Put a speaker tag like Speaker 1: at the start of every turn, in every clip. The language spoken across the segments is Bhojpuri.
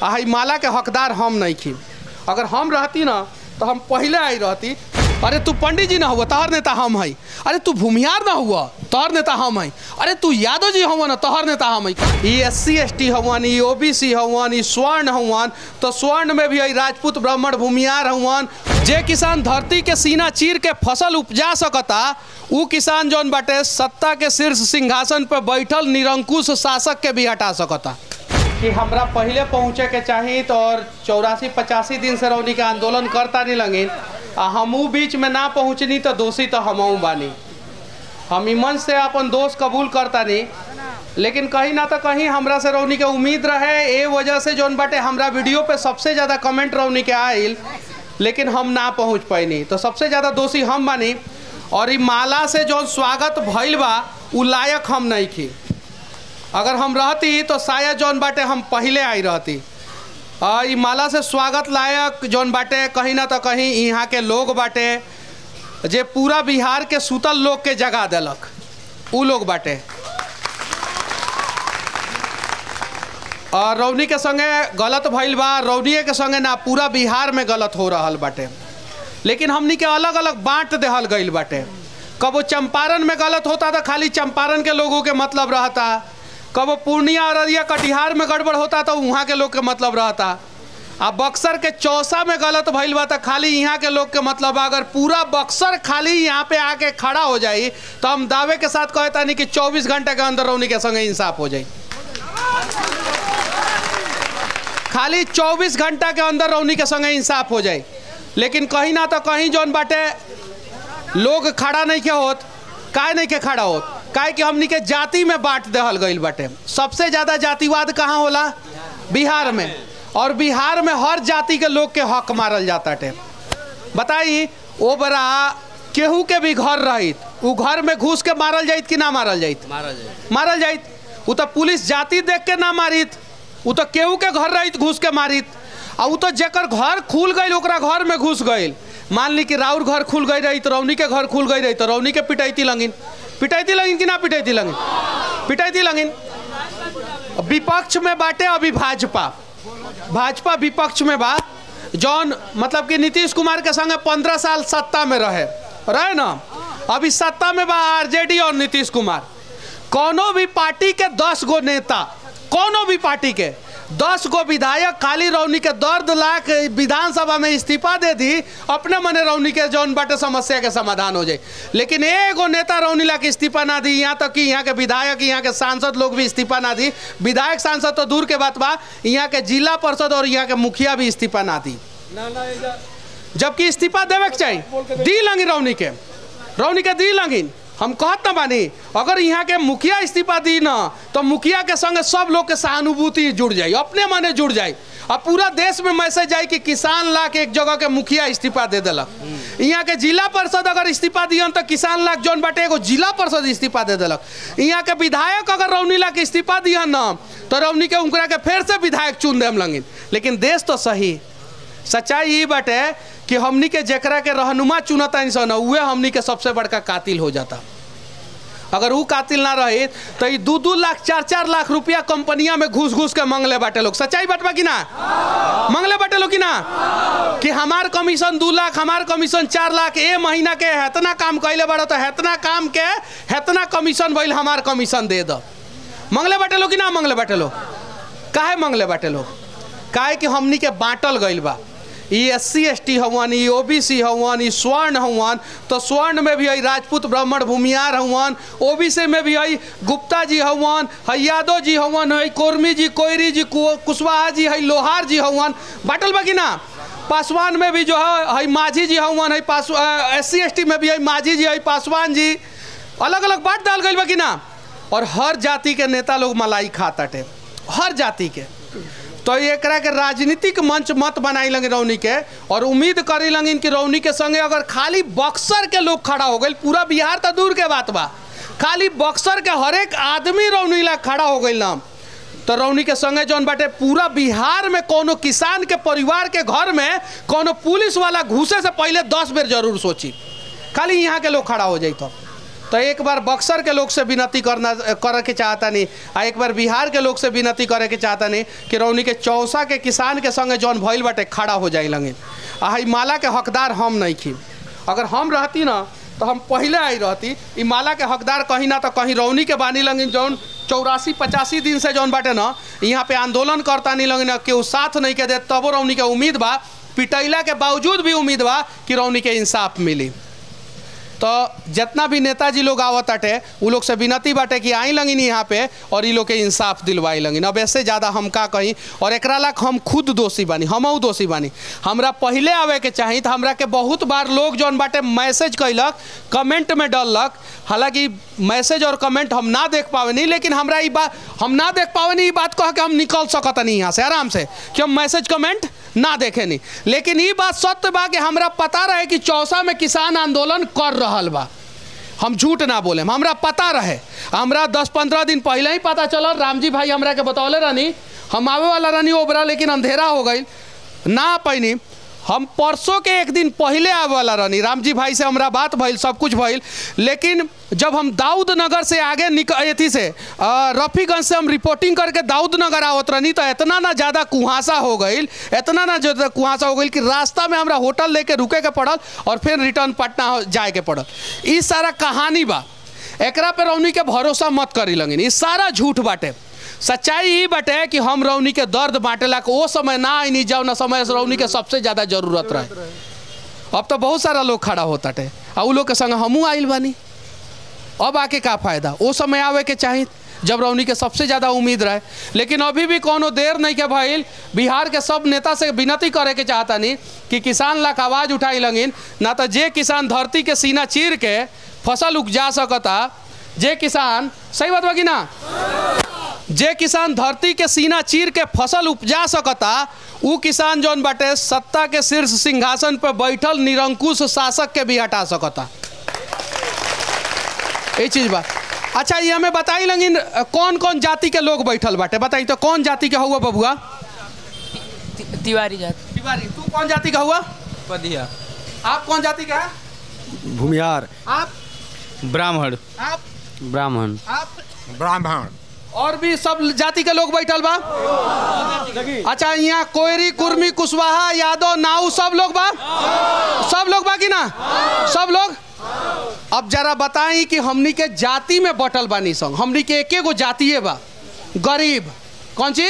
Speaker 1: आ हई माला के हकदार हम नहीं खी अगर हम रहती ना तो हम पहले आई रहती अरे तू पंडित जी ना हुआ तोहर नेता हम हई अरे तू भूमिहार ना हुआ तोहर नेता हम हई अरे तू यादव जी हुआ ना तोहर नेता हम हई E S C S T हवन ई ओ बी सी हवन ई स्वर्ण हवन तो स्वर्ण में भी हई राजपूत ब्राह्मण भूमिहार हवन जे किसान धरती के सीना चीर के फसल उपजा सकता उ किसान जौन बाटे सत्ता के शीर्ष सिंहासन पर बैठल निरंकुश शासक के भी हटा सकता कि हमरा पहले पहुँचे के चाही तो और चौरासी पचासी दिन से रौनी के आंदोलन करता नहीं लगिन आ हमू बीच में ना पहुँचनी तो दोषी तो हमहू बानी हम इमन से अपन दोष कबूल करता नहीं लेकिन कहीं ना तो कहीं हमरा से रौनी के उम्मीद रहे ए वजह से जौन बाटे हमरा वीडियो पे सबसे ज़्यादा कमेंट रौनी के आइल लेकिन हम ना पहुँच पैनी तो सबसे ज़्यादा दोषी हम बानी और ई माला से जौन स्वागत भइल बा उ लायक हम नहीं खी अगर हम रहती तो शायद जौन बाटे हम पहले आई रहती आ, ई माला से स्वागत लायक जौन बाटे कहीं ना तो कहीं यहाँ के लोग बाटे जे पूरा बिहार के सुतल लोग के जगा देलक उ लोग बाटे और रौनी के संगे गलत भइल बा रौनिए के संगे ना पूरा बिहार में गलत हो रहल बाटे लेकिन हमनी के अलग अलग बांट देहल गईल बाटे कबो चंपारण में गलत होता तो खाली चंपारण के लोगों के मतलब रहता कबो पूर्णिया अररिया कटिहार में गड़बड़ होता तो वहाँ के लोग के मतलब रहता आ बक्सर के चौसा में गलत भइल बा तो खाली यहाँ के लोग के मतलब बा। अगर पूरा बक्सर खाली यहाँ पे आके खड़ा हो जाई तो हम दावे के साथ कहता नहीं कि 24 घंटे के अंदर रौनी के संगे इंसाफ हो जाई खाली 24 घंटा के अंदर रौनी के संगे इंसाफ हो जाए लेकिन कहीं ना तो कहीं जौन बाटे लोग खड़ा नहीं के होत काहे नहीं के खड़ा होत काहे कि हमनी के जाति में बांट देहल गईल बाटे सबसे ज़्यादा जातिवाद कहाँ होला बिहार में और बिहार में हर जाति के लोग के हक मारल जाता टे बताई ओ बरा केहू के भी घर रहित उ घर में घुस के मारल जाइत कि ना मारल जाइत
Speaker 2: मारा जाए
Speaker 1: मारल जाइत उ तो पुलिस जाति देख के ना मारित उ तो केहू के घर रहित घुस के मारित आ उ तो जेकर घर खुल गई ओकरा घर में घुस गईल मान ली कि राउर घर खुल गई रही तो रौनी के घर खुल गई रही तो रौनी के पिटैती लगिन पिटैती लगिन कि ना पिटैती लगिन पिटैती लगिन विपक्ष में बाटे अभी भाजपा भाजपा विपक्ष में बा जौन मतलब कि नीतीश कुमार के संगे पंद्रह साल सत्ता में रहे रहे ना अभी सत्ता में बा आरजेडी और नीतीश कुमार कोनो भी पार्टी के दस गो नेता कोनो भी पार्टी के दस गो विधायक खाली रौनी के दर्द लाख विधानसभा में इस्तीफा दे दी अपने मने रौनी के जौन बाटे समस्या के समाधान हो जाए लेकिन एगो नेता रौनी ला के इस्तीफा ना दी यहाँ तक कि यहाँ के विधायक यहाँ के सांसद लोग भी इस्तीफा ना दी विधायक सांसद तो दूर के बात बा यहाँ के जिला परिषद और यहाँ के मुखिया भी इस्तीफा ना दी जबकि इस्तीफा देवे के चाहिए दी लंगी रौनी के रौनी के दी लंगिन हम कहत ना बानी अगर यहाँ के मुखिया इस्तीफा दी ना तो मुखिया के संगे सब लोग के सहानुभूति जुड़ जाई अपने मने जुड़ जाई अब पूरा देश में मैसेज जाई कि किसान ला के एक जगह के मुखिया इस्तीफा दे दिलक यहाँ के जिला परिषद अगर इस्तीफा दियन तो किसान लाख जौन बाटे एगो जिला परिषद इस्तीफा दे दिलक यहाँ के विधायक अगर रौनी ला के इस्तीफा दियन ना तो रौनी के उनकरा के फिर से विधायक चुन देम लगिन लेकिन देश तो सही सच्चाई ये बाटे कि हमनी के जेकरा के रहनुमा चुनता इंसान उहे हमनी के सबसे बड़का कातिल हो जाता अगर वो कातिल ना रहे तो ये दू दू लाख चार चार लाख रुपया कंपनिया में घुस घुस के मंगले बाटे लोग सच्चाई बात बा कि ना मंगले बाटे लोग कि ना कि हमार कमीशन दू लाख हमार कमीशन चार लाख ए महीना के हेतना काम कैले बाड़ो तो हेतना काम के हेतना कमीशन भइल हमार कमीशन दे दो मंगले बाटे लोग कि ना मंगले बाटे लोग काहे मंगले बाटे लोग काहे कि हमनी के बांटल गईल बा E S C S T हवन ई ओ बी सी हवन ई स्वर्ण हवन तो स्वर्ण में भी है राजपूत ब्राह्मण भूमियार हवन ओ बी सी में भी है गुप्ता जी हवन है यादव जी हवन है कोरमी जी कोयरी जी कु- कुशवाहा जी है लोहार जी हवन बाटल बा कि ना पासवान में भी जो है है माझी जी हवन है पास एस सी एस टी में भी है माझी जी है पासवान जी अलग अलग बांट डाल गई बा कि ना और हर जाति के नेता लोग मलाई खाताटे हर जाति के तो एकरा के राजनीतिक मंच मत बनाई लगे रौनी के और उम्मीद करी लगिन कि रौनी के संगे अगर खाली बक्सर के लोग खड़ा हो गए पूरा बिहार तो दूर के बात बा खाली बक्सर के हर एक आदमी रौनी ला खड़ा हो गई नाम तो रौनी के संगे जौन बाटे पूरा बिहार में कोनो किसान के परिवार के घर में कोनो पुलिस वाला घुसे से पहले दस बेर जरूर सोची खाली यहाँ के लोग खड़ा हो जाई तो तो एक बार बक्सर के लोग से विनती करना करे के चाहता नहीं आ एक बार बिहार के लोग से विनती करे के चाहता नहीं कि रौनी के चौसा के किसान के संगे जौन भइल बाटे खड़ा हो जाई लगे आ हई माला के हकदार हम नहीं खी अगर हम रहती ना तो हम पहले आई रहती ई माला के हकदार कहीं ना तो कहीं रौनी के बानी लगिन जौन चौरासी पचासी दिन से जौन बाटे ना यहाँ पे आंदोलन करता नहीं लगिन केहू साथ नहीं के दे तबो रौनी के उम्मीद बा पिटैला के बावजूद भी उम्मीद बा कि रौनी के इंसाफ मिली तो जितना भी नेताजी लोग आवत बाटे उ लोग से विनती बाटे कि आई लगिन यहाँ पे और इ लोग के इंसाफ दिलवाई लगिन अब ऐसे ज़्यादा हम का कहीं और एकरा लाख हम खुद दोषी बानी हमहू दोषी बानी हमरा पहले आवे के चाही तो हमरा के बहुत बार लोग जौन बाटे मैसेज कैलक कमेंट में डललक हालांकि मैसेज और कमेंट हम ना देख पावे नहीं लेकिन हमरा ई बात हम ना देख पावे नहीं ई बात कह के हम निकल सकत नहीं यहाँ से आराम से कि हम मैसेज कमेंट ना देखे नहीं लेकिन ई बात सत्य बा कि हमरा पता रहे कि चौसा में किसान आंदोलन कर रहल बा हम झूठ ना बोले हमरा पता रहे हमरा दस पंद्रह दिन पहले ही पता चलल रामजी भाई हमरा के बतौले रहनी हम आवे वाला रहनी ओबरा लेकिन अंधेरा हो गई ना पैनी हम परसों के एक दिन पहले आवे वाला रहनी रामजी भाई से हमरा बात भइल सब कुछ भइल लेकिन जब हम दाऊद नगर से आगे निक अथी से अ, रफीगंज से हम रिपोर्टिंग करके दाऊद नगर आवत रहनी तो इतना ना ज़्यादा कुहासा हो गई इतना ना ज़्यादा कुहासा हो गई कि रास्ता में हमरा होटल लेके रुके के पड़ल और फिर रिटर्न पटना हो- जाए के पड़ल ई सारा कहानी बा एकरा पे रौनी के भरोसा मत करी लगिन ई सारा झूठ बाटे सच्चाई ई बाटे कि हम रौनी के दर्द बांटेला के ओ समय ना आई नहीं जाओ ना समय से रौनी के सबसे ज़्यादा जरूरत रहे अब तो बहुत सारा लोग खड़ा होता टे आ उ लोग के संग हमहू आइल बानी अब आके का फायदा ओ समय आवे के चाही जब रौनी के सबसे ज़्यादा उम्मीद रहे लेकिन अभी भी कोनो देर नहीं के भइल बिहार के सब नेता से विनती करे के चाहता नहीं कि किसान लाख आवाज़ उठाई लगिन ना तो जे किसान धरती के सीना चीर के फसल उपजा सकता जे किसान सही बात बा कि ना जे किसान धरती के सीना चीर के फसल उपजा सकता उ किसान जौन बाटे सत्ता के शीर्ष सिंहासन पर बैठल निरंकुश शासक के भी हटा सकता ये चीज बा अच्छा ये हमें बताई लगिन कौन कौन जाति के लोग बैठल बाटे बताई तो कौन जाति के हुआ बबुआ
Speaker 2: ति- तिवारी जात
Speaker 1: तिवारी तू कौन जाति का हुआ
Speaker 2: पदिया
Speaker 1: आप कौन जाति का है
Speaker 3: भूमिहार
Speaker 1: आप
Speaker 2: ब्राह्मण
Speaker 1: आप
Speaker 3: ब्राह्मण
Speaker 1: आप
Speaker 4: ब्राह्मण
Speaker 1: और भी सब जाति के लोग बैठल बा अच्छा यहाँ कोयरी कुर्मी कुशवाहा यादव नाऊ सब लोग बा सब लोग बा कि ना सब लोग अब जरा बताई कि हमनी के जाति में बटल बानी संग हमनी के एके गो जातिए बा गरीब कौन ची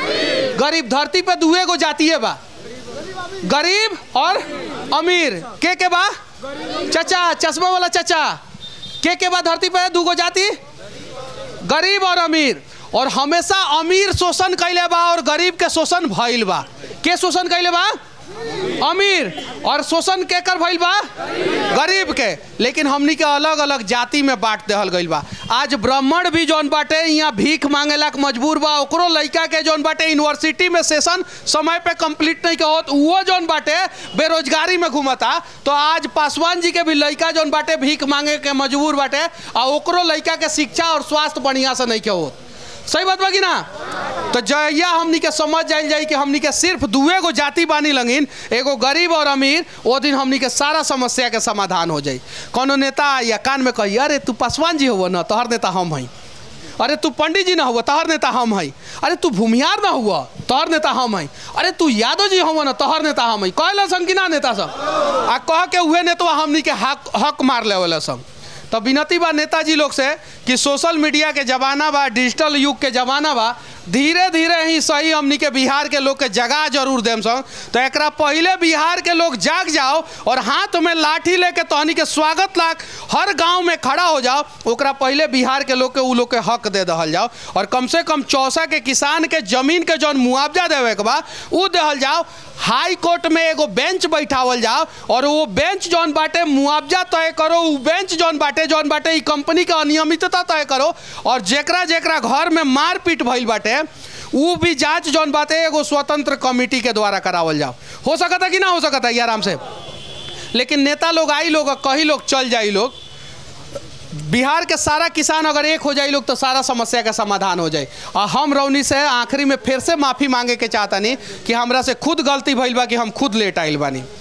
Speaker 1: गरीब धरती पे दुए गो जातिए बा गरीब और अमीर के के बा चचा चश्मा वाला चचा के के बा धरती पे दूगो जाति गरीब और अमीर और हमेशा अमीर शोषण कैले बा और गरीब के शोषण भइल बा के शोषण कैले बा अमीर और शोषण के कर भइल बा गरीब के लेकिन हमनी के अलग अलग जाति में बांट देहल गइल बा आज ब्राह्मण भी जौन बाटे यहाँ भीख मांगेला के मजबूर बा ओकरो लइका के जौन बाटे यूनिवर्सिटी में सेशन समय पे कंप्लीट नहीं के होत वो जौन बाटे बेरोजगारी में घूमता तो आज पासवान जी के भी लइका जौन बाटे भीख मांगे के मजबूर बाटे आ ओकरो लइका के शिक्षा और स्वास्थ्य बढ़िया से नहीं के होत सही बात बा कि ना तो जहिया हमनी के समझ जाइल जाई कि हमनी के सिर्फ दुए गो जाति बानी लगिन एगो गरीब और अमीर वो दिन हमनी के सारा समस्या के समाधान हो जाई कोनो नेता या कान में कही अरे तू पासवान जी हो ना तोहर नेता हम हई अरे तू पंडित जी ना हुआ तोहर नेता हम हई अरे तू भूमिहार ना हुआ तोहर नेता हम हई अरे तू यादव जी हुआ ना तोहर नेता हम हई कहला संग कि ना नेता सब आ कह के उहे नेतवा हमनी के हक हक मार लेवला संग तो विनती बा नेताजी लोग से कि सोशल मीडिया के जमाना बा डिजिटल युग के जमाना बा धीरे धीरे ही सही हमनी के बिहार के लोग के जगा जरूर देम संग तो एकरा पहले बिहार के लोग जाग जाओ और हाथ में लाठी लेके तहनी के स्वागत लाख हर गांव में खड़ा हो जाओ ओकरा पहले बिहार के लोग के उ लोग के हक दे दहल जाओ और कम से कम चौसा के किसान के जमीन के जौन मुआवजा देवे के बा उ देहल जाओ हाई कोर्ट में एगो बेंच बैठावल जाओ और वो बेंच जौन बाटे मुआवजा तय करो उ बेंच जौन बाटे जौन बाटे ई कंपनी के अनियमितता तय करो और जेकरा जेकरा घर में मारपीट भइल बाटे उ भी जांच जौन बाटे एगो स्वतंत्र कमिटी के द्वारा करावल जाओ हो सकता कि ना हो सकता ये आराम से लेकिन नेता लोग आई लोग कहीं लोग चल जाई लोग बिहार के सारा किसान अगर एक हो जाए लोग तो सारा समस्या का समाधान हो जाए और हम रौनी से आखिरी में फिर से माफ़ी मांगे के चाहता नहीं कि हमरा से खुद गलती भइल बा कि हम खुद लेट आइल बानी